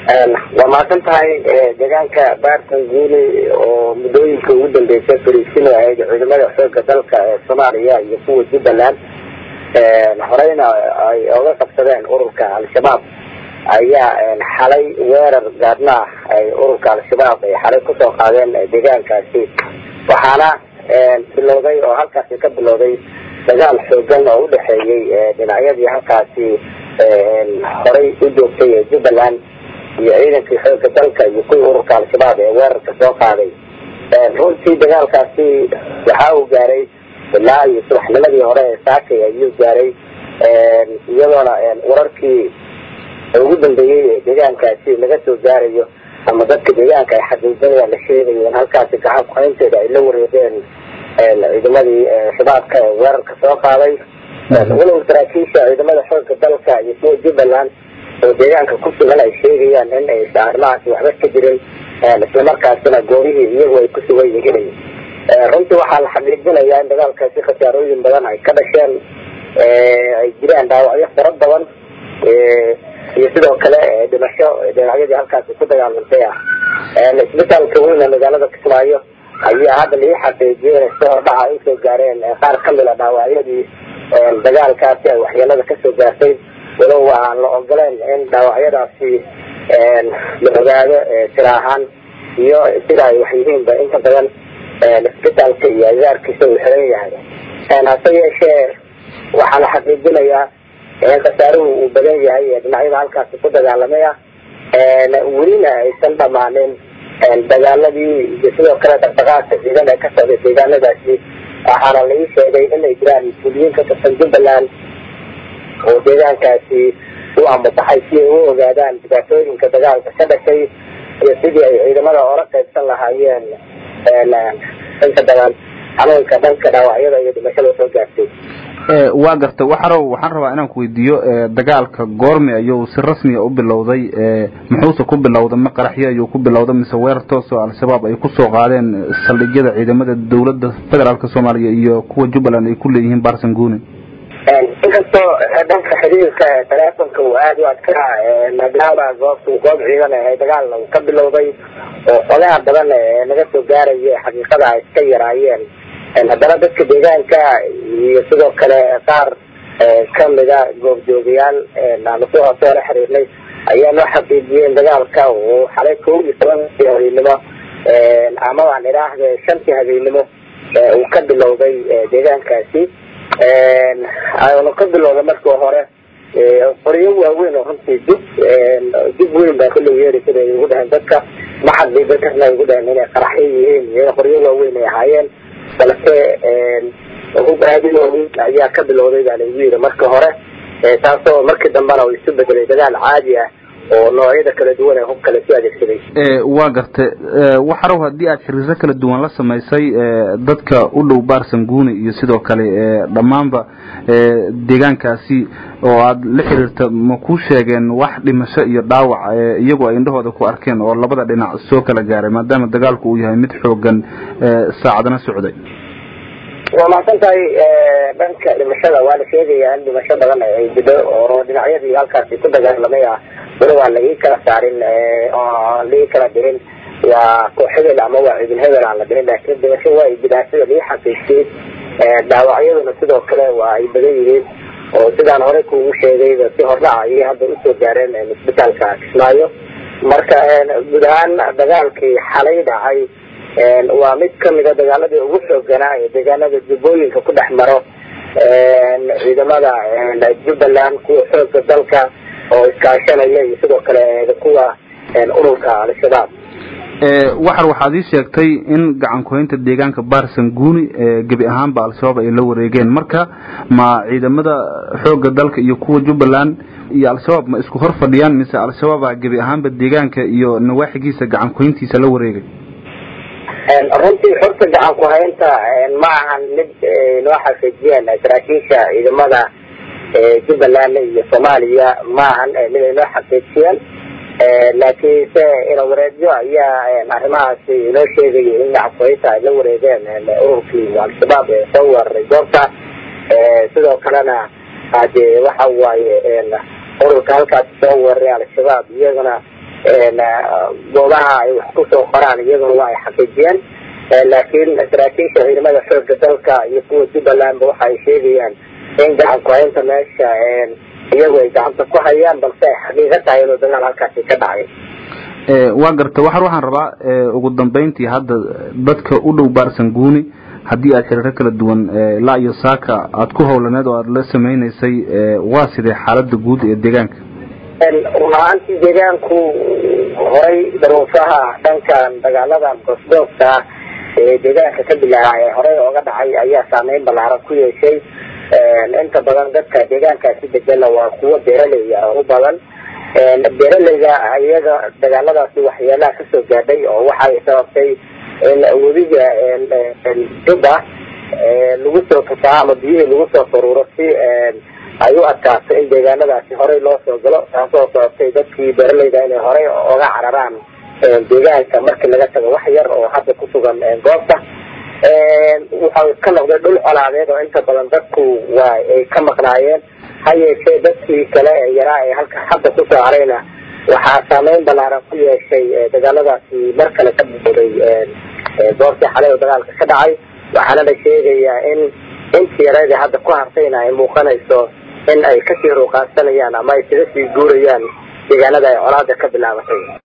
waa mahadsan tahay deegaanka baartan guuli oo muddooyinka ugu dambeysay fariisin ahayd ciidamada xooga dalka ee soomaaliya iyo kuwa jubbaland horeyna ay oga qabsadeen ururka al-shabaab ayaa xalay weerar gaadna ah ay ururka al-shabaab ay xalay kusoo qaadeen deegaankaasi waxaana bilowday oo halkaasi ka bilowday dagaal xoogan oo udhexeeyey dhinacyadii halkaasi horay u joogtay ee jubbaland iyo ciidankii xooga dalka iyo kuwii ururka al-shabaab ee weerarka soo qaaday runtii dagaalkaasi waxa uu gaaray ilaa iyo subaxnimadii hore ee saakay ayuu gaaray iyadoona wararkii ugu dambeeyey ee deegaankaasi laga soo gaarayo ama dadka deegaanka ay xaqiijinayaan la sheegayo in halkaasi gacan kuhaynteeda ay la wareegeen ciidamadii shabaabka ee weerarka soo qaaday walow saraakiisha ciidamada xooga dalka iyo kuwa jubbaland oo deegaanka ku sugan ay sheegayaan in aysa arrimahaasi waxba ka jirin islamarkaasina goobihii iyagu ay ku sugan yihiin runtii waxaa la xaqiijinayaa in dagaalkaasi khasaarooyin badan ay ka dhasheen ay jiraan dhaawacyo fara badan iyo sidoo kale dhimasho dhinacyadii halkaasi ku dagaalantay ah isbitaalka weyne magaalada kismaayo ayaa hadda laii xaqiijiyay inay soo hordhaca ay usoo gaareen qaar kamid a dhaawacyadii dagaalkaasi ay waxyeelada kasoo gaartay walow aan la ogoleen in dhaawacyadaasi la ogaado sira ahaan iyo sida ay wax yihiinba inta badan isbitaalka iyo agaarkiisa uu xiran yahay hase yeeshee waxaa la xaqiijinayaa in khasaaruhu uu badan yahay ee dhinacyada halkaasi ku dagaalamay ah welina aysan dhamaanin dagaaladii iyo sidoo kale dhaqdhaqaaqka ciidan ee ka socday deegaanadaasi waxaana la ii sheegay inay jiraan mas-uuliyiin ka tirsan jubbaland oo deegaankaasi u amutaxay si ay u ogaadaan dhibaatooyinka dagaalka ka dhashay iyo sidii ay ciidamada ola qaybsan lahaayeen inta badan xanuunka dhanka dhaawacyada iyo dhimashada soo gaartay waa garta waxarow waxaan rabaa inaan ku weydiiyo dagaalka goorme ayuu si rasmiya u bilowday muxuuse ku bilowday ma qaraxyo ayuu ku bilowday mise weerar toos oo al-shabaab ay kusoo qaadeen saldhigyada ciidamada dawladda federaalka soomaaliya iyo kuwa jubbaland ay ku leeyihiin barsanguni inkastoo dhanka xiriirka taleefonka uu aada u adkaa maadaama goobtu goob ciidan ahay dagaal uu ka bilowday oo xogaha badan naga soo gaaraya xaqiiqada ay iska yaraayeen haddana dadka deegaanka iyo sidoo kale qaar kamida goobjoogayaal aanu si hoose ola xiriirnay ayaa noo xaqiijiyeen dagaalka uu xalay kow iyo tobankii habeenimo ama waan idhaahde shantii habeenimo uu ka bilowday deegaankaasi nu ka bilowda markii hore qoryo waaweyn oo runtii dib dib weyn baa kulli yeeri sida ay ugu dhaheen dadka ma xaqiijo karna ay ugu dhaheen inay qaraxyo yihiin iyo qoryo waaweyn ay ahaayeen balse hub aadi waaweyn ayaa ka bilowday baa laigu yidhi marka hore taasoo markii dambena uu isu bedelay dagaal caadi ah oo noocyada kala duwan ee hub kale su adeegsaday waa garte waxarow haddii aad xiriiro kala duwan la samaysay dadka u dhow barsanguni iyo sidoo kale dhammaanba deegaankaasi oo aad la xiriirta ma ku sheegeen wax dhimasho iyo dhaawac iyagoo ay indhahooda ku arkeen oo labada dhinac soo kala gaaray maadaama dagaalku uu yahay mid xoogan saacadna socday waa mahadsan tahay dhanka dhimashada waa la sheegayaa in dhimasho badan ay jidho oo dhinacyadii halkaasi ku dagaalamay ah weli waa la ii kala saarin oo la ii kala dirin waa koox hebel ama waa ciidin hebel aan la dirin laakiin dhimasho waa ay jiraan sida lii xaqiijiyey dhaawacyaduna sidoo kale waa ay badan yihiin oo sidaan horey kuugu sheegayba si hordhaca ayay hadda usoo gaareen isbitaalka kismaayo marka guud ahaan dagaalkii xalay dhacay waa mid kamida dagaaladii ugu xooganaa ee deegaanada jubbooyinka ku dhex maro ciidamada jubbaland kuwa xooga dalka oo iskaashanaya iyo sidoo kale kuwa ururka al-shabaab waxar waxaad ii sheegtay in gacan kuhaynta deegaanka barsanguni gebi ahaanba al-shabaab ay la wareegeen marka ma ciidamada xooga dalka iyo kuwa jubbaland iyo al-shabaab ma isku hor fadhiyaan mise al-shabaaba gebi ahaanba deegaanka iyo nawaaxigiisa gacan kuhayntiisa la wareegay runtii xogta gacan ku-haynta ma ahan mid noo xaqiijiyeen saraakiisha ciidamada jubbaland iyo soomaaliya ma ahan mid ay noo xaqiijiyeen laakiinse ilawareedyo ayaa arrimahaasi inoo sheegaya in gacan ku-haynta ay la wareegeen ururkii al-shabaab ee soo weeraray goobta sidoo kalena hade waxa waaye ururka halkaasi soo weeraray al-shabaab iyagana goobaha ay wax kusoo qoraan iyaguna waa ay xaqiijiyeen laakiin saraakiisha ciidamada xooga dalka iyo kuwa jubbalandba waxa ay sheegayaan in gacan ku-haynta meesha iyagu ay gacanta ku hayaan balse ay xaqiiqo tahay inuu dagaal halkaasi ka dhacay waa garta waxar waxaan rabaa ugu dambeyntii hadda dadka u dhow baarsan guuni haddii aad xiriiro kala duwan ilaa iyo saaka aada ku howlaneed oo aada la sameyneysay waa sidee xaalada guud ee deegaanka run ahaantii deegaanku horay daruufaha dhankan dagaaladan goosgoobka ah ee deegaanka ka bilaabay ee horey ooga dhacay ayaa saameyn ballaaran ku yeeshay inta badan dadka deegaankaasi degana waa kuwo beeraley ah u badan beeraleyga iyaga dagaaladaasi waxyeelaha kasoo gaadhay oo waxay sababtay in webiga jubba lagu soo fasaha ama biyihii lagu soo faruuro si ay u adkaato in deegaanadaasi horey loo soo galo taasoo sababtay dadkii beeraleyda inay horey oga cararaan deegaanka markii laga tago wax yar oo hadda kusugan goobta wuxuu ka noqday dhul colaadeed oo inta badan dadku waa ay ka maqnaayeen ha yeeshee dadkii kale ee yaraa ee halka hadda kusoo harayna waxaa saameyn ballaaran ku yeeshay dagaaladaasi mar kale ka bilowday goobtii xalay oo dagaalka ka dhacay waxaana la sheegayaa in intii yareeda hadda ku hartayna ay muuqanayso in ay kasii ruuqaansanayaan ama ay kaga sii guurayaan deegaanada ay colaada ka bilaabatay